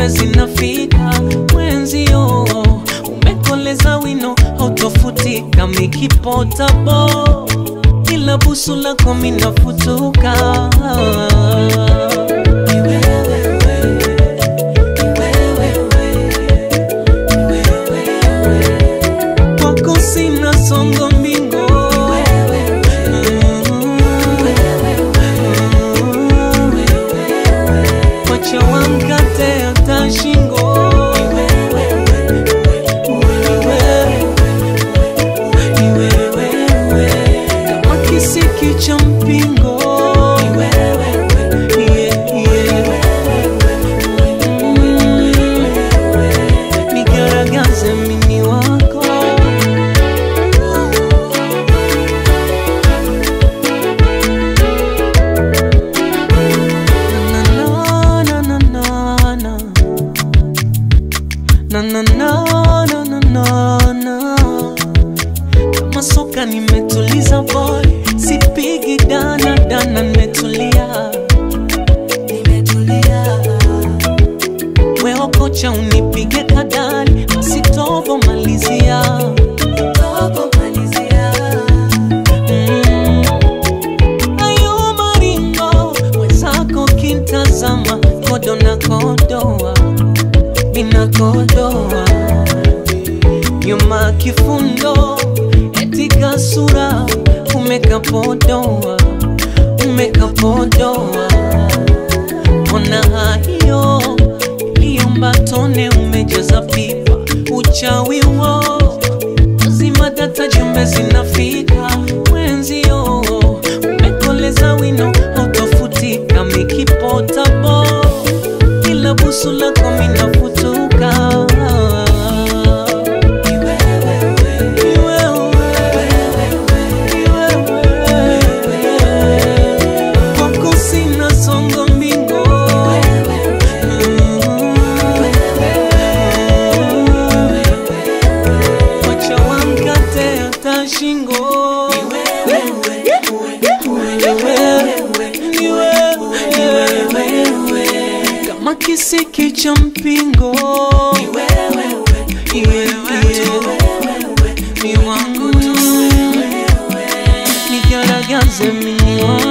zinafika mwenzio, umekoleza wino hautofutika, mikipotabo ila busu lako minafutuka. Ni wewe, kwako sina songo mbingo Wacha wamkate hata shingo Ni wewe, kama kisiki cha mpingo Yeah, yeah. Mm. Nigaragaze mini wako na na na na na na na na na na na na na kama soka nimetuliza boy sipigi dana dana nimetulia nimetulia wewe kocha unipige kadali masitobo malizia tobo malizia mm. ayo maringo mwenzako kintazama kodo na kodoa minakodoa nyuma kifundo etika sura umekapodoa umekapodoa ona hayo iliombatone umejaza pipa uchawi wo zima data jumbe zinafika mwenzio umekoleza wino autofutika mikipotabo ila busu lako minafutuka Ni wewe, ni wewe, ni wewe. Kwako sina songo mbingo Wacha wamkate hata shingo Ni wewe, kama kisiki cha mpingo Yeah, yeah. ni wangu tu nigaragaze mini wako